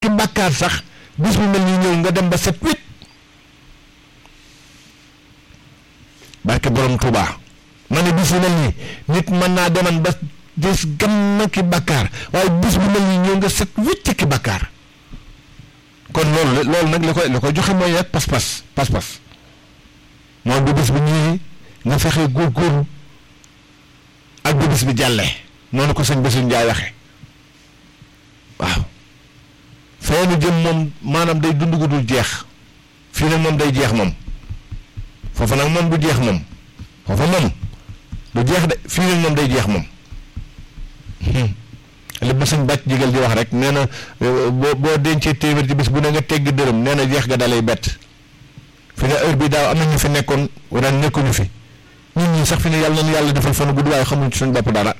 ki bàkkaar sax bis bu mel ni ñëw nga dem ba set wit barke borom Touba ma ne bis bu mel nii nit mën naa deman ba des ganna ki bàkkaar waaye bis bu mel nii ñëw nga set wicc ki bàkkaar kon loolu loolu nag li koy li koy joxe mooy rek pas-pas pas-pas moom bu bis bi ñëwee nga fexe góorgóorlu ak bu bis bi jàllee noonu ko sëñ Bassirou Ndiaye waxe waaw fee nu jëm moom maanaam day dund gu dul jeex fii nag moom day jeex moom foofa nag moom du jeex moom foofa moom du jeex de fii nag moom day jeex moom li ma sëñ bàcc jigal di wax rek nee na boo boo dencee téeméer ci bis bu ne nga teggi dërëm nee na jeex ga dalay bett fi ne heure bi daaw am na ñu fi nekkoon ren nekkuñu fi ñun ñii sax fi ne yàlla nañu yàlla defal fan gudd waaye xamuñ ci suñu bopp dara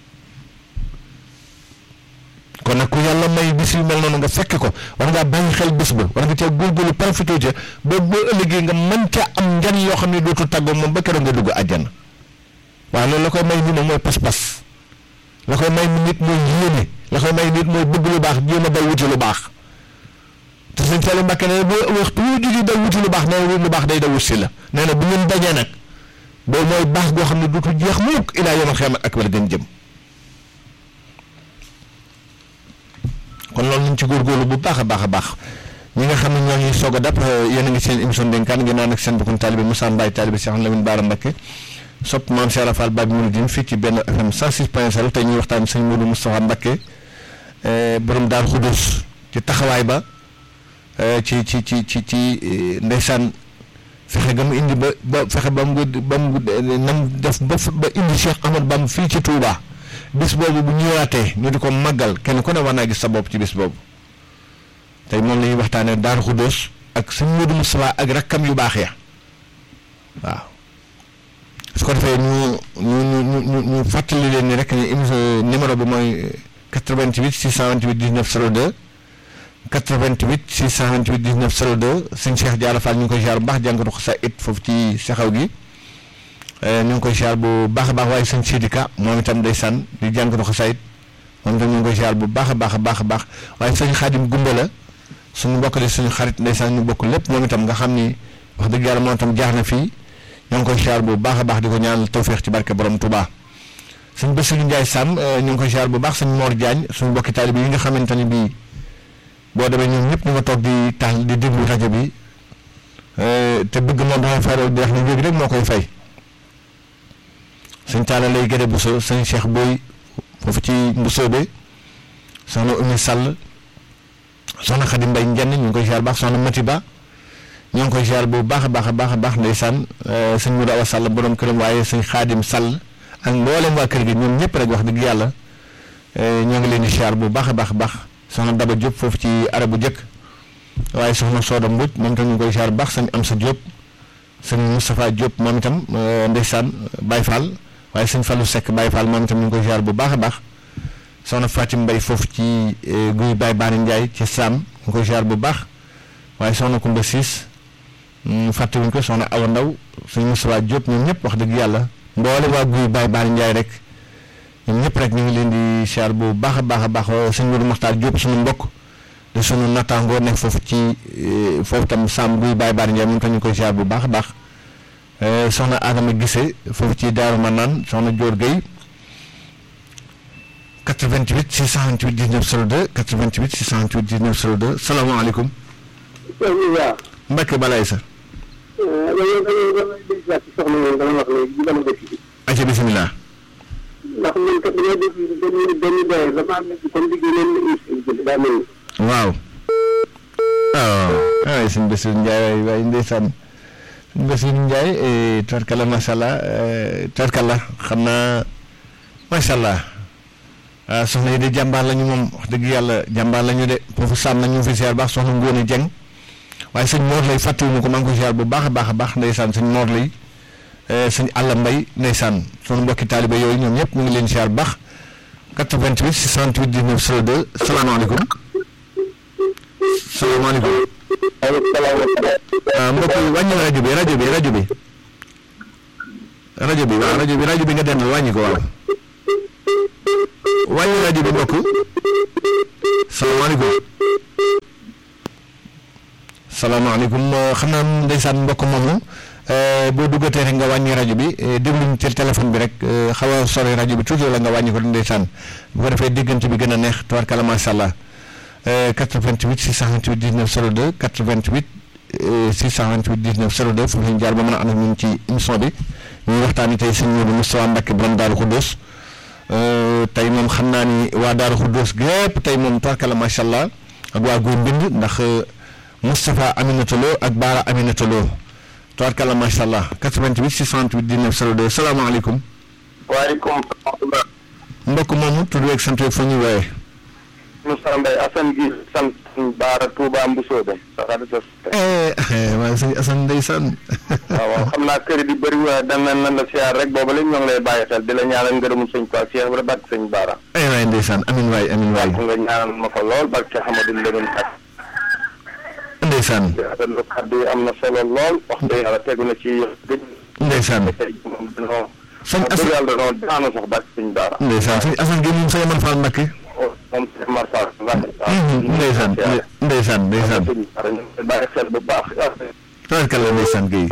kon nag ku yàlla may bis yu mel noonu nga fekk ko war ngaa bàyyi xel bés ba war nga cee góorgóorlu profité ca ba boo ëllëgee nga mën ca am njariñ yoo xam ne dootu tàggoo moom ba keroog nga dugg àjjana waaw loolu la koy may nit mooy pas-pas la koy may nit mooy yéene la koy may nit mooy bëgg lu baax jéem a daw wuti lu baax te sëñ Saliou Mbacke nee na boo waxtu woo jógee daw wuti lu baax nee na lu baax day daw wut si la nee na bu ngeen dajee nag boobu mooy baax goo xam ne dootu jeex mukk ilaa yomal xiyaamat akbar gën jëm kon loolu ñu ci góorgóorlu bu baax a baax a baax ñi nga xam ne ñoo ñuy soog a dab yéen a ngi seen émission dénkaan ngeen naan ak seen bokkum taalibe Moussa Mbaye taalibe Cheikh Lamine Bara Mbacke sopp maam Cheikh Rafal Babi Mouridine fii ci benn FM 106.0 tey ñuy waxtaan sëñ Modou Moustapha Mbacke borom Daaru Xudus ci taxawaay ba ci ci ci ci ci ndeysaan fexe ga mu indi ba ba fexe ba mu ba mu nam def ba ba indi Cheikh Ahmad Bam fii ci Touba bis boobu bu ñëwaatee ñu di ko màggal kenn ku ne war naa gis sa bopp ci bis boobu tey moom la ñuy waxtaanee Daaru Xudus ak sëñ Modou Moustapha ak rakkam yu baax ya waaw. su ko defee ñu ñu ñu ñu ñu fàttali leen ni rek ni émission numéro bi mooy 88 628 19 02 88 628 19 02 sëñ Cheikh Diarra Fall ñu ngi koy ziar bu baax jàngatu ko sa it foofu ci saxaw gi ñu ngi koy ziar bu baax a baax waaye sëñ Sidika moom itam day sànn di jàngatu ko sa it moom itam ñu ngi koy ziar bu baax a baax a baax a baax waaye sëñ Xaadim Gumba la suñu mbokk di suñu xarit ndeysaan ñu bokk lépp moom itam nga xam ni wax dëgg yàlla moom itam jaar na fii. ñoo ngi koy siyaar bu baax a baax di ko ñaanal tawféex ci barke borom Touba sëñ Bassirou Ndiaye Sam ñu ngi koy siyaar bu baax sëñ Mor Diagne suñu mbokki taalibe yi nga xamante ni bii boo demee ñoom ñëpp ñu nga toog di taal di déglu rajo bi te bëgg moom dafay faral di wax ne léegi rek moo koy fay sëñ Talla lay gëre Bousso sëñ Cheikh Boy foofu ci Mbousso be soxna Oumy Sall soxna Khady Mbaye Ndiané ñu ngi koy siyaar baax soxna Mati Ba ñoo ngi koy ziar bu baax a baax a baax a baax ndeysaan sëñ Modou Awa Sall borom këram waaye sëñ Xaadim Sall ak mboolem waa kër gi ñoom ñëpp rek wax dëgg yàlla ñoo ngi leen di ziar bu baax a baax a baax soxna Daba Diop foofu ci arabu jëkk waaye soxna Soda Mbodj moom itam ñu ngi koy ziar bu baax sëñ Amsa Diop sëñ Moustapha Diop moom itam ndeysaan Baye Fall waaye sëñ Fallou Seck Baye Fall moom itam ñu ngi koy ziar bu baax a baax soxna Fatim Mbaye foofu ci guy Baye Baari Ndiaye ci Sam ñu ngi koy ziar bu baax waaye soxna Koumba Siis fàttewuñ ko soxna Awa Ndaw suñu Moustapha Diop ñoom ñëpp wax dëgg yàlla mboole waa guy Baye Baari Ndiaye rek ñoom ñëpp rek ñu ngi leen di siyaar bu baax a baax a baax sëñ Modou Makhtar Diop suñu mbokk de suñu nattaangoo nekk foofu ci foofu tam Sam guy Baye Baari Ndiaye moom tam ñu koy siyaar bu baax a baax soxna Adama Gise foofu ci Daaru Manaan soxna Dior Gueye 88 628 19 02 88 628 19 02 salaamaaleykum. waaw. Mbacke Balaye sa. dañoo dañoo dañoo dégg si soxna moom dama wax léegi ci dama dëkk bi. ayca bisimilah. ndax man kat dañoo dégg benn benn doyar dafa am comme liggéey leen la émission daa mel ni. waaw. waaw ay sëñ Bassirou Ndiaye waaye ndeysaan sëñ Bassirou Ndiaye tarkala macha allah tarkala xam naa macha allah ah soxna yi de jàmbaar lañu moom wax dëgg yàlla jàmbaar lañu de foofu sàmm nañu fi ziar baax soxna Ngóone Dieng waaye sëñ Mor lay fàttewuma ko maa ngi ko ziar bu baax a baax a baax ndeysaan sëñ Mor lay sëñ Alla Mbay ndeysaan sunu mbokki taalibe yooyu ñoom ñëpp mu ngi leen ziar bu baax 88 628 19 02 salaamaaleykum. salaamaaleykum. ah mbokk yi wàññi rajo bi rajo bi rajo bi rajo bi waaw rajo bi rajo bi nga dendal wàññi ko waaw wàññi rajo bi mbokk salaamaaleykum salaamaaleykum xam naa ndeysaan mbokk moomu boo duggatee rek nga wàññi rajo bi dégluñ ci téléphone bi rek xaw a sori rajo bi tuuti la nga wàññi ko ndeysaan bu ko defee diggante bi gën a neex tubaarkalla macha allah 88 628 19 02 88 628 19 02 foofu la ñu jaar ba mën a ànd ak ñun ci émission bi ñuy waxtaanee tey sëñ Modou Moustapha Mbacké borom Daaru Xuddoos tey moom xam naa ni waa Daaru Xuddoos gépp tey moom tubaarkalla macha allah ak waa Góor Mbind ndax Moustapha Aminata Lo ak Baara Aminata Lo tubaarkalla macha allah 88 628 19 02 salaamaaleykum. waaleykum salaam. mbokk moomu tudd weeg sant weeg fa ñuy woowee. Moussa Mbaye Assane gi sant Baara Touba Mbusoobe. waaye sëñ Assane ndeysaan. waaw waaw xam naa kër di bëri waaye dañ leen nan la siyaar rek booba léegi ñoo ngi lay bàyyi xel di la ñaanal ngërëmu sëñ Tuubaa Cheikh Ibra barke sëñ Baara. ay waay ndeysaan amin waay amin waay. nga ñaanal ma ko lool barke Amadou Ndieguène ak. ndeysaan. rafetlu kàddu yi am na solo lool wax dëgg yàlla tegu na ci gëj. ndeysaan. tey moom dañoo. sëñ wax dëgg Assane yàlla dañoo daanu sax barke sëñ Baara. ndeysaan sëñ Assane gi moom sëñ Amar Fall Mbacké. moom sëñ Mar Fall. ndeysaan ndeysaan ndeysaan. sëñ Baara ñu ngi lay bàyyi xel bu baax. tabarkalla ndeysaan Guèye.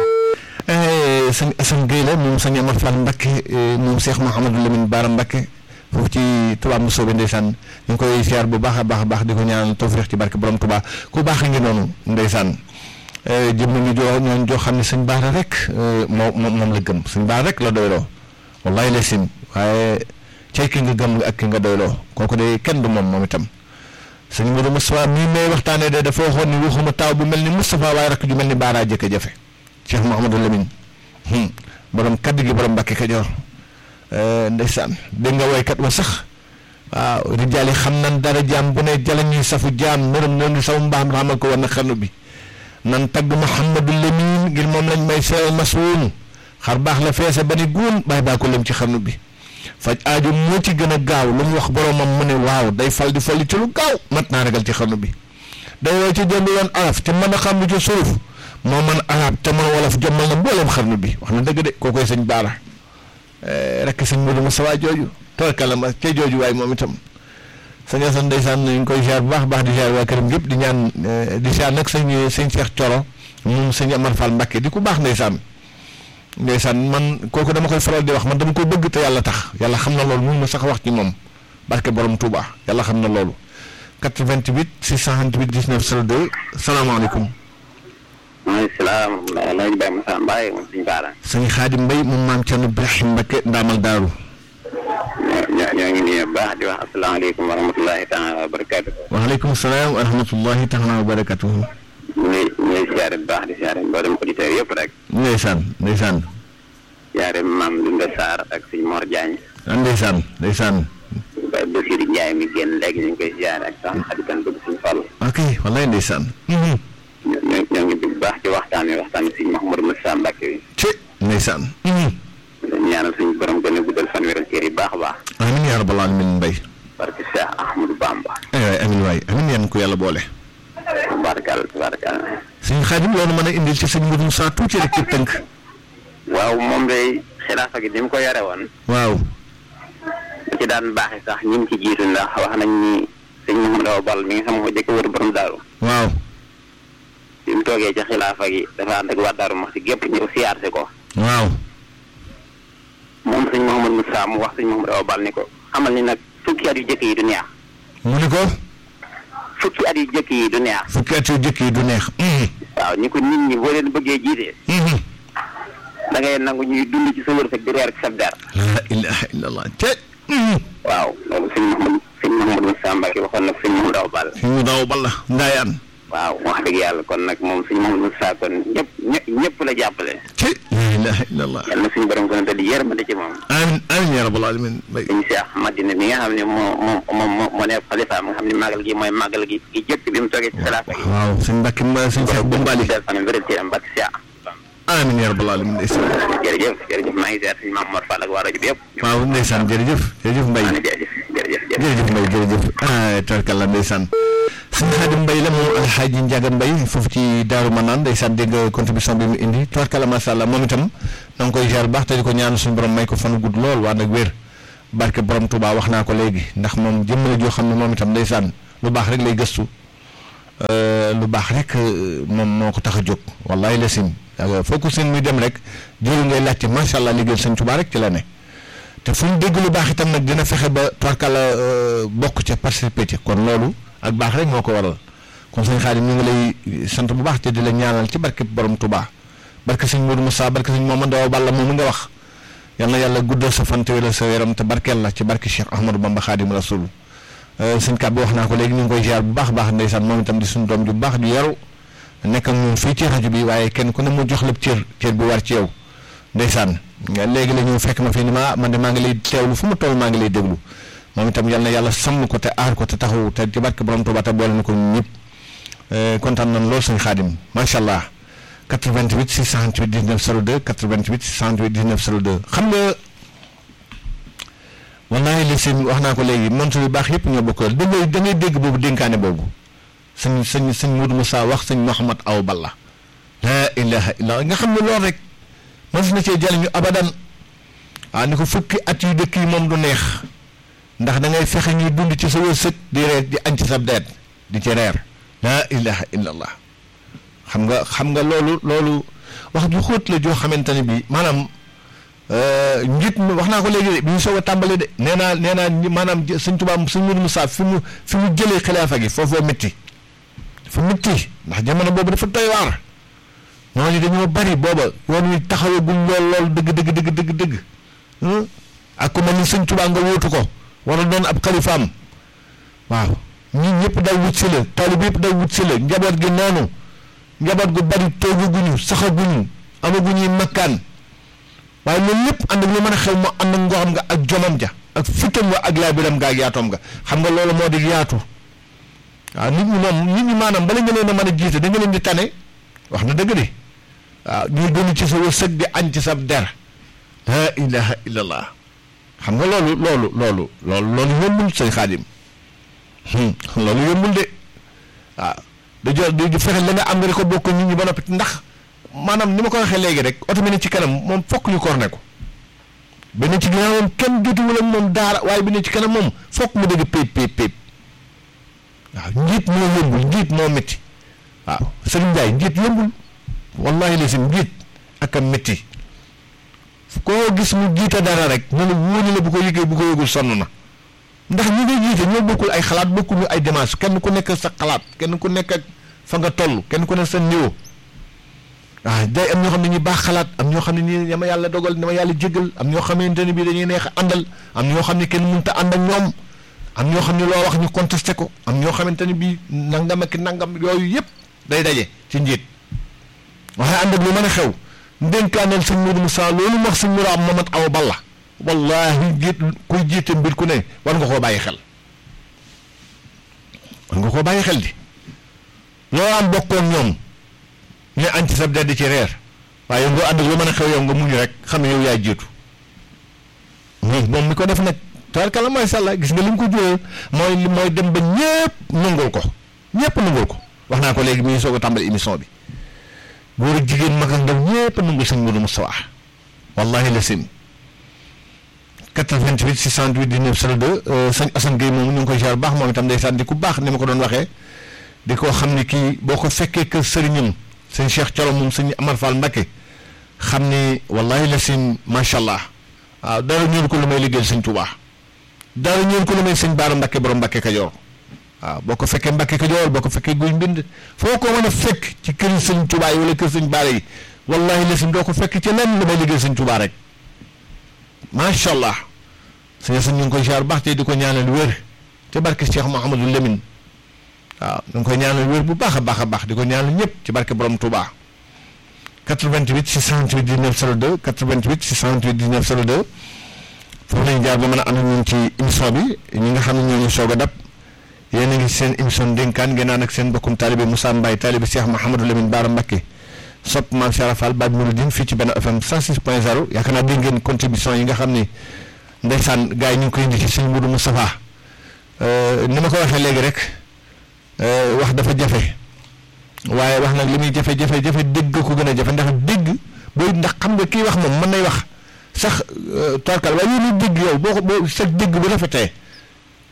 sëñ Assane Guèye la moom sëñ Amar Fall Mbacké moom Cheikh Mouhamadou Lamine Bara Mbacké foofu ci Touba Moussoobe ndeysaan ñu ngi koy siyaar bu baax a baax a baax di ko ñaanal tawfeex ci barke borom Touba ku baax a ngi noonu ndeysaan jëm nañu joo ñooñu joo xam ne sëñ Baara rek moo moom la gëm sëñ Baara rek la doyloo wallahi la sim waaye cay ki nga gëm ak ki nga doyloo kooku de kenn du moom moom itam sëñ Modou Moustapha mii may waxtaanee de dafa waxoon ni waxuma taaw bu mel ni Moustapha waaye rakk ju mel ni Baara jëkk jafe Cheikh Mouhamadou Lamine borom kaddu gi borom Mbàkke Kajoor ndeysaan dégg nga woykat wa sax waaw rijaal yi xam nan dara jaam bu ne jalañuy safu jaam nërëm nërëm safu mbaam xamal ko war na xarnu bi nan tagg Mouhamadou Lamine ngir moom lañ may seeral masuun xar baax la feese ba ni guun bàyyi baa ko lëm ci xarnu bi faj aajo moo ci gën a gaaw lu mu wax boromam mu ne waaw day fal di folli ci lu gaaw mat naa ragal ci xarnu bi day woo ci jënd woon araf te mën a xam lu ci suuf moo man arab te mën wolof jommal na mboolem xarnu bi wax na dëgg de koo koy sëñ Baara rek sëñ Modou Moustapha jooju toorkala ma ca jooju waaye moom itam sëñ Assane ndeysaan ñu ngi koy ziar bu baax baax di ziar waa këram gépp di ñaan di ziar nag sëñ sëñ Cheikh Thioro moom sëñ Amar Fall Mbacké di ku baax ndeysaan ndeysaan man kooku dama koy faral di wax man dama ko bëgg te yàlla tax yàlla xam na loolu mun ma sax wax ci moom barke borom Touba yàlla xam na loolu 88 628 19 02 salaamaaleykum. maaleykum salaam Alaaji Baye Moussa Mbaye moom suñu baara. sëñ Xaadim Mbay moom maam Thierno Ibrahim Mbacké ndaamal daaru. ñoo ñoo ngi nuyu bu baax di wax asalaamaaleykum wa rahmatulahi taala wa barakaatu. waaleykum salaam wa rahmatullahi taala wa barakatuhu. ñu ngi ñu ngi siyaare bu baax di siyaare mboolem auditeurs yëpp rek. ndeysaan ndeysaan. siyaare maam Dunda Sarr ak suñ Mor Diagne. ndeysaan ndeysaan. Baye Bassirou Ndiaye mi génn léegi ñu ngi koy siyaare ak sax xadikan bëgg suñu fàll. ok wallaay ndeysaan. ñoo ñoo ñoo ngi bu baax ci waxtaan wi waxtaan wi suñ Mouhamadou Moussa Mbacké wi. ci ndeysaan. dañu ñaanal suñu borom gën a guddal fan wéral cër yi baax a baax. amiin yaa rabbal aalamiin Mbay. parce que Cheikh Ahmadou Bamba. ay waay amiin waay amiin yan ko yàlla boole. tabaarkalla tabaarkalla. sëñ Xaadim loolu mën a indil ci sëñ Modou Moussa tuuti rek ci tënk. waaw moom day xilaafa gi ni mu ko yore woon. waaw. da ci daan baaxee sax ñi mu ci jiitu ndax wax nañ ni sëñ Mouhamadou Awa Ball mi nga xam moo jëkk wër borom daaru waaw. bi mu toogee ci xilaafa gi dafa ànd ak waa daaru wax si gépp ñëw siyaarse ko waaw. moom sëñ Mouhamadou Moussa mu wax sëñ Mouhamadou Awa Ball ni ko xamal ni nag fukki at yu jëkk yi du neex mu ni ko. fukki at yu jëkk yi du neex fukki at yu jëkk yi du neex. waaw ni ko nit ñi boo leen bëggee jiite da ngay nangu ñuy dund ci sa wërsëg di reer ci sa der la ilaha illallah te. waaw loolu sëñ Mouhamadou sëñ Mouhamadou Moussa Mbacke waxoon nag sëñ Mouhamadou Awa Ball ñu daw balla ndaayaan. waaw wax dëgg yàlla kon nag moom sëñ Mouhamadou Moussa kon ñëpp ñëpp ñëpp la jàppale te. la ilaha illallah. yal na suñu borom gën a daldi yërmande ci moom amiin amiin yaa rabbal aalamiin Mbay. sëñ Cheikh Madina mi nga xam ne moo moo moo moo moo nekk xalifaam nga xam ne màggal gi mooy màggal gi gi jëkk bi mu toogee ci xilaafa gi waaw sëñ Mbàkke ma sëñ Cheikh Bombali. del fanam wéral ci am barke Cheikh amiin yaa rabbal aalamiin ndeysaan. jërëjëf jërëjëf maa ngi seet suñu maam Mor Fall ak waa rajo bi yëpp waaw ndeysaan jërëjëf jërëjëf Mbay. maa ngi jërëjëf jërëjëf jërëjëf jërëjëf Mbaye jërëjëf ah tarkalla ndeysaan sëñ Xaadim Mbaye la moom alxaaji Njaga Mbaye foofu ci Daaru Manaan ndeysaan dégg nga contribution bi mu indi tarkalla macha allah moom itam na nga koy jaar baax te di ko ñaan suñu borom may ko fanu gudd lool waa nag wér barke borom Touba wax naa ko léegi ndax moom jëmm la joo xam ne moom itam ndeysaan lu baax rek lay gëstu lu baax rek moom moo ko tax a jóg wallahi la sim foo ko seen muy dem rek jëru ngay laajte macha allah liggéeyal sëñ Tuubaa rek ci la ne te fu mu dégg lu baax itam nag dina fexe ba tubarkalla bokk ca participer ci kon loolu ak baax rek moo ko waral kon sëñ Xaadim ñu ngi lay sant bu baax te di la ñaanal ci barke borom Tuubaa barke sëñ Modou Moussa barke sëñ Momadou Awa Balla moomu nga wax yal na yàlla guddal sa fan te wéral sa yaram te barkeel la ci barke Cheikh Ahmadou Bamba Xaadimu Rasuul sëñ Kàb bi wax naa ko léegi ñu ngi koy ziar bu baax baax ndeysaan moom itam di suñu doom ju baax ju yaru nekk ak ñun fii ci rajo bi waaye kenn ku ne mu jox la cër cër bi war ci yow ndeysaan léegi la ñu fekk ma fii ni ma man de maa ngi lay teewlu fu mu toll maa ngi lay déglu moom itam yal na yàlla sàmm ko te aar ko te taxaw te ci barke borom Tuuba te boole na ko ñun ñëpp kontaan nañ lool sëñ Xaadim macha allah 88 628 19 02 88 628 19 02 xam nga wallaahi li seen wax naa ko léegi montre yu baax yëpp ñoo bokkal da ngay da ngay dégg boobu dénkaane boobu sëñ sëñ sëñ Modou Moussa wax sëñ Mouhamad Aw Balla laa ilaha illa nga xam ne loolu rek mos na cee jëriñu abadan ah ni ko fukki at yu dëkk yi moom du neex ndax da ngay fexe ñuy dund ci sa wërsëg di reer di añ ci sa deet di ci reer laa ilaha illa allah xam nga xam nga loolu loolu wax ju xóot la joo xamante ne bii maanaam njiit mi wax naa ko léegi de bi ñu soog a tàmbali de nee naa nee naa maanaam sëñ Tuubaa sëñ Modou Moussa fi mu fi mu jëlee xilaafa gi foofoo métti dafa métti ndax jamono boobu dafa doy waar ñooñu dañoo bari booba yoon wi taxawagul lool lool dëgg dëgg dëgg dëgg dëgg ak ku mel ni sëñ Tuubaa nga wóotu ko war a doon ab xalifaam waaw ñi ñëpp daw wut si la taalib yëpp daw wut si la njaboot gi noonu njaboot gu bari toogaguñu saxaguñu amaguñuy makkaan waaye loolu lépp ànd ak lu mën a xew mu ànd ak ngoxam nga ak jomam ja ak fitam nga ak laabiram nga ak yaatoom nga xam nga loolu moo di yaatu waaw nit ñi moom nit ñi maanaam bala nga leen a mën a jiite da nga leen di tane wax na dëgg de waaw ñuy gënu ci sa wërsëg di añ ci sa der la ilaha illallah xam nga loolu loolu loolu loolu loolu yombul sëñ xaadim loolu yombul de waaw da jo di fexe la nga am nga di ko bokk nit ñi ba noppi ndax maanaam ni ma ko waxee léegi rek oto bi ne ci kanam moom fokk ñu korne ko bi ne ci ginnaaw moom kenn jotuwul ak moom daara waaye bi ne ci kanam moom fokk mu dégg péep péep péep waaw njiit moo yombul njiit moo métti waaw Serigne Ndiaye njiit yombul wallahi la si njiit ak a métti koo gis mu jiite dara rek ñu ne wóoni la bu ko yëgee bu ko yëgul sonn na ndax ñi ngay jiite ñoo bokkul ay xalaat bokkuñu ay démarche kenn ku nekk sa xalaat kenn ku nekk ak fa nga toll kenn ku nekk sa niveau waaw day am ñoo xam ne ñu baax xalaat am ñoo xam ne nii dama yàlla dogal dama yàlla jégal am ñoo xamante ne bii dañuy neex a àndal am ñoo xam ne kenn mënut a ànd ak ñoom am ñoo xam ne loo wax ñu contesté ko am ñoo xamante ne bii nangam ak nangam yooyu yëpp day daje ci njiit waaye ànd ak lu mën a xew ndénkaaneel sëñ Modou Moussa loolu wax sëñ Mourou Mamat Awa Balla wallahi jiit kuy jiite mbir ku ne war nga koo bàyyi xel war nga koo bàyyi xel di loo am bokkoon ñoom ñu añ ci sab dedd ci reer waaye yow nga ànd ak lu mën a xew yow nga muñ rek xam ne yow yaay jiitu moom mi ko def nag tabarkalla mooy sàlla gis nga li mu ko jural mooy mooy dem ba ñëpp nangul ko ñëpp nangul ko wax naa ko léegi mi ngi soog a tàmbali émission bi góor ak jigéen mag ak ndaw ñëpp nangul sëñ Modou Moustapha wallahi la sim 88 628 19 02 sëñ Assane Gueye moomu ñu ngi koy jaar baax moom itam ndeysaan di ku baax ni ma ko doon waxee di ko xam ne kii boo ko fekkee kër sëriñam sëñ Cheikh Thiolo moom sëñ Amar Fall Mbakke xam ni wallahi la sim macha allah waaw dara ñëwul ko lu may liggéeyal sëñ Touba dara ñëwul ko lu may sëñ Baara Mbakke borom Mbakke Kajoor waaw boo ko fekkee Mbakke Kajoor boo ko fekkee guy mbind foo ko mën a fekk ci këri sëñ Touba yi wala kër sëñ Baara yi wallahi la sim doo ko fekk ci lenn lu may liggéeyal sëñ Touba rek macha allah sëñ sëñ ñu ngi koy ziar baax te di ko ñaanal wér te barke Cheikh Mouhamadou Lamine waaw ñu ngi koy ñaanal wér bu baax a baax a baax di ko ñaanal ñëpp ci barke borom Touba 88 628 19 02 88 628 19 02 foofu lañu jaar ba mën a ànd ñun ci émission bi ñi nga xam ne ñoo ñu soog a dab yéen a ngi seen émission dénkaan ngeen naan ak seen bokkum taalibe Moussa Mbaye taalibe Cheikh Mouhamadou Lamine Bara Mbacké sopp maam Cheikh Fall Baab Mouridine fii ci benn FM 106 point 0 yaakaar naa dégg ngeen contribution yi nga xam ni ndeysaan gars yi ñu ngi koy indi ci sëñ Moudou Moustapha ni ma ko waxee léegi rek wax dafa jafe waaye wax nag li muy jafe jafe jafe dégg ko gën a jafe ndax dégg booy ndax xam nga kii wax moom mën nay wax sax torkal waaye yéen dégg yow boo ko boo sa dégg bu rafetee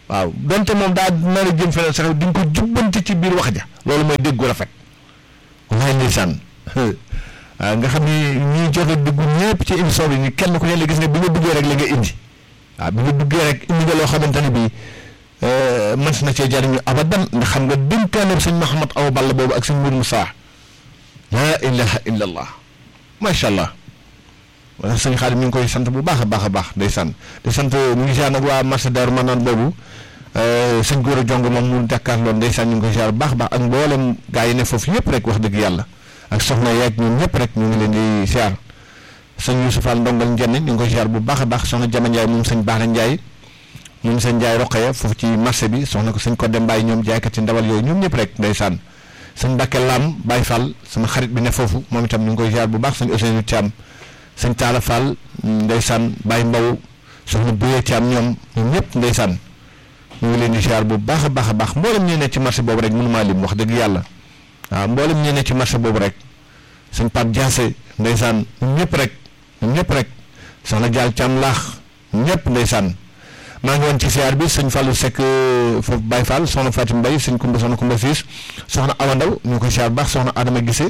waaw donte moom daa nar a jëm feneen sax di nga ko jubbanti ci biir wax ja loolu mooy dégg gu rafet wallaay ndeysaan waaw nga xam ni ñi jot a dugg ñëpp ci émission bi ni kenn ku ne la gis nga bi nga duggee rek la nga indi waaw bi nga duggee rek indi nga loo xamante ne bii mën na cee jariñu abadan ndax xam nga dénkaaneem sëñ Mahamad Awa Balla boobu ak sëñ Mour Moussa laa ilaha illa allah macha allah wala sëñ Xaadim ñu ngi koy sant bu baax a baax a baax day sant di sant ñu ngi ziar nag waa marché Daaru Manaan boobu sëñ Góor a Jong moom mu jàkkaarloon ndeysaan ñu ngi koy ziar bu baax a baax ak mboolem gaa yi ne foofu yëpp rek wax dëgg yàlla ak soxna yeeg ñoom ñëpp rek ñu ngi leen di ziar sëñ Youssouf Fall ndongal njenne ñu ngi koy ziar bu baax a baax soxna Jama Ndiaye moom sëñ Baara Ndiaye moom sëñ Ndiaye Roqaya foofu ci marché bi soxna ko sëñ Codé Mbaye ñoom jaaykat ci ndawal yooyu ñoom ñëpp rek ndeysaan sëñ Mbacke Lam Baye Fall sama xarit bi ne foofu moom itam ñu ngi koy ziar bu baax sëñ Ousseynou Thiam sëñ Talla Fall ndeysaan Baye Mbow soxna Bouye Thiam ñoom ñoom ñëpp ndeysaan ñu ngi leen di ziar bu baax a baax a baax mboolem ñee ne ci marché boobu rek mënumaa lim wax dëgg yàlla waaw mboolem ñee ne ci marché boobu rek sëñ Pape Diassé ndeysaan ñoom ñëpp rek ñoom ñëpp rek soxna Dial Thiam laax ñoom ñëpp ndeysaan maa ngi woon ci siyaar bi sëñ Fallou Seck foofu Baye Fall soxna Fatim Mbaye sëñ Kumba soxna Kumba Siis soxna Awa Ndaw ñu ko siyaar bu baax soxna Adama Gise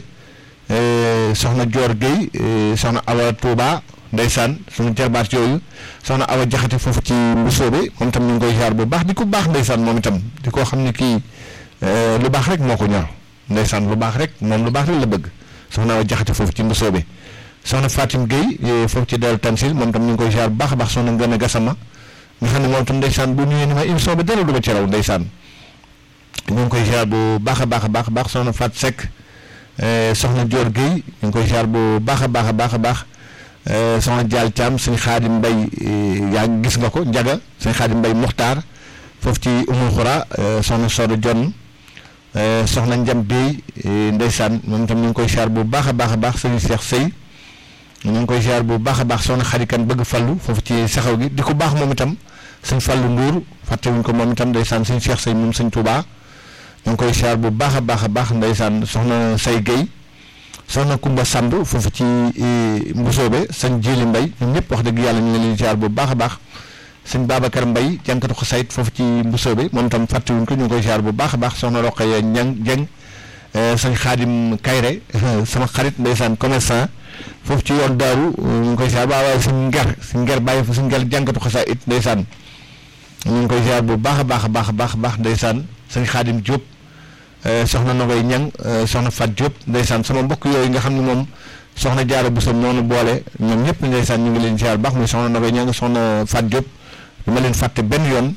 soxna Dior Guèye soxna Awa Touba ndeysaan suñu jarbaat yooyu soxna Awa Jaxate foofu ci Mbusoobe moom itam ñu ngi koy siyaar bu baax di ko baax ndeysaan moom itam di ko xam ne kii lu baax rek moo ko ñor ndeysaan lu baax rek moom lu baax rek la bëgg soxna Awa Jaxate foofu ci Mbusoobe soxna Fatim Guèye foofu ci Daaru Tansil moom itam ñu ngi koy siyaar bu baax a baax soxna Ngën a Gasama nga xam ne moom itam ndeysaan bu ñëwee ni ma émission bi dara du ma ci raw ndeysaan ñu ngi koy ziar bu baax a baax a baax baax soxna Fat Seck soxna Dior Guèye ñu ngi koy ziar bu baax a baax a baax a baax soxna Dial Thiam sëñ Xaadim Mbay yaa ngi gis nga ko Njaga sëñ Xaadim Mbay Muxtaar foofu ci Umul Xura soxna Sodo Jonn soxna Njam Bey ndeysaan moom itam ñu ngi koy ziar bu baax a baax a baax sëñ Cheikh Sey ñu ngi koy ziar bu baax a baax soxna xarikan bëgg fallu foofu ci saxaw gi di ko baax moom itam sëñ fallu Ndour fàttewuñ ko moom itam ndeysaan sëñ Cheikh Sey moom sëñ Touba ñu ngi koy ziar bu baax a baax a baax ndeysaan soxna Say Guèye soxna Kumba Samb foofu ci Mbusoobe sëñ Jili Mbay ñoom ñëpp wax dëgg yàlla ñu ngi leen ziar bu baax a baax sëñ Babacar Mbay jànkatu xasayit foofu ci Mbusoobe moom itam fàttewuñ ko ñu ngi koy ziar bu baax a baax soxna Roqaya Ñang Jeng sëñ Xaadim Kayre sama xarit ndeysaan commerçant foofu ci yoon daaru ñu ngi koy ziar waaw waaye suñ nger suñ nger bàyyi fa suñ nger jànkatu xasa it ndeysaan ñu ngi koy ziar bu baax a baax a baax a baax baax ndeysaan sëñ xaadim Diop soxna Nogoy Ñang soxna Fat Diop ndeysaan sama mbokk yooyu nga xam ne moom soxna jaara bu sam noonu boole ñoom ñëpp ndeysaan ñu ngi leen ziar bu baax muy soxna Nogoy Ñang soxna Fat Diop du ma leen fàtte benn yoon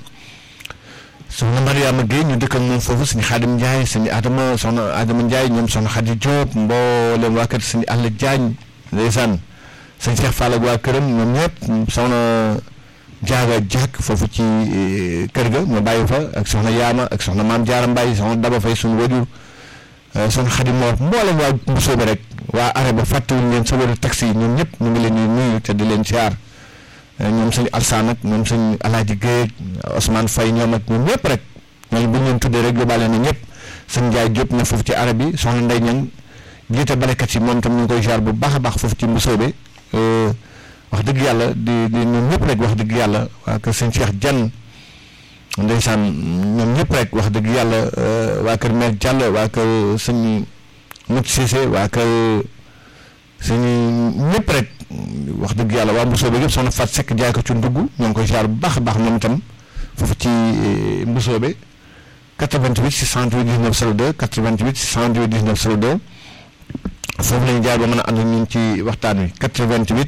soxna Mariama Guèye ñu dëkk ak moom foofu suñu Xaadim Ndiaye suñu Adama soxna Adama Ndiaye ñoom soxna Xadi Diop mboolem waa kër suñu Alla Diagne ndeysaan sëñ Cheikh Fall ak waa këram ñoom ñëpp soxna jaaga jàkk foofu ci kër ga ma bàyyi fa ak soxna Yaama ak soxna Maam Jaara Mbaye soxna Daba Fay suñu wajur soxna Xadi Moor mboolem waa Mbusoobe rek waa are ba fàttewuñ leen sa wala taxi yi ñoom ñëpp ñu ngi leen di nuyu te di leen siyaar ñoom sëñ Alsaan ak ñoom sëñ Alaaji Géej Ousmane Faye ñoom ak ñoom ñëpp rek ñooñu bu ñu leen tuddee rek yóbbaale na ñëpp sëñ Njaay Jóob na foofu ci arab bi soxna Ndey Ñang jiite balekat yi moom tam ñu ngi koy ziar bu baax a baax foofu ci Mbusoobe wax dëgg yàlla di di ñoom ñëpp rek wax dëgg yàlla waa kër sëñ Cheikh Jan ndeysaan ñoom ñëpp rek wax dëgg yàlla waa kër maire Diallo waa kër sëñ Mut Cissé waa kër sëñ ñëpp rek wax dëgg yàlla waa Mbusoobe yëpp soxna Fat Seck jaay ko ci ndugg ñoo ngi koy ziar bu baax a baax moom itam foofu ci Mbusoobe 88 628 19 02 88 628 19 02 foofu la ñu jaar ba mën a ànd ñun ci waxtaan wi 88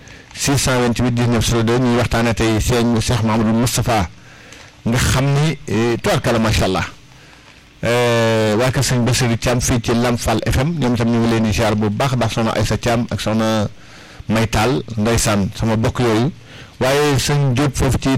628 19 02 ñuy waxtaanee tey sëñ Cheikh Mahamadou Moustapha nga xam ni tubaarkalla macha allah waa kër sëñ Bassirou Thiam fii ci Lamfal FM ñoom itam ñu ngi leen di ziar bu baax a baax soxna Aïssa Thiam ak soxna Maytal ndeysaan sama bokk yooyu waaye sëñ Diop foofu ci